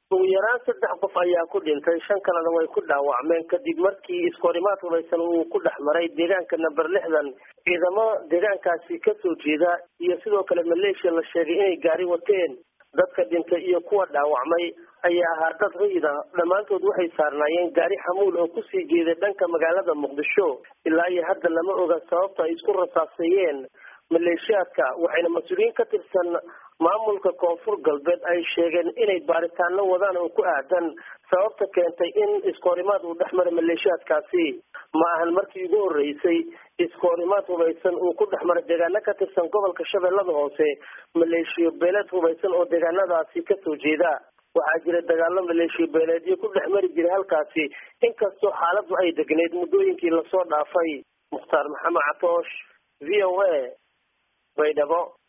ugu yaraan saddex qof ayaa ku dhintay shan kalena way ku dhaawacmeen kadib markii iskoorimaad hubaysan uu ku dhex maray deegaanka number lixdan ciidamo deegaankaasi kasoo jeeda iyo sidoo kale maleeshiya la sheegay inay gaari wateen dadka dhintay iyo kuwa dhaawacmay ayaa ahaa dad rayid ah dhammaantood waxay saarnaayeen gaari xamuul oo kusii jeeday dhanka magaalada muqdisho ilaa iyo hadda lama oga sababta ay isku rasaaseeyeen maleeshiyaadka waxayna mas-uuliyiin ka tirsan maamulka koonfur galbeed ay sheegeen inay baaritaano wadaan oo ku aadan sababta keentay in iskoorimaad uu dhex mara maleeshiyaadkaasi ma ahan markii ugu horreysay iskoorimaad hubaysan uu ku dhex mara deegaano ka tirsan gobolka shabeellada hoose maleeshiyo beeleed hubaysan oo deegaanadaasi kasoo jeeda waxaa jira dagaalo maleeshiyo beeleedyo ku dhex mari jiray halkaasi inkastoo xaaladdu ay degneyd muddooyinkii lasoo dhaafay mukhtaar maxamed catoosh v o a baydhabo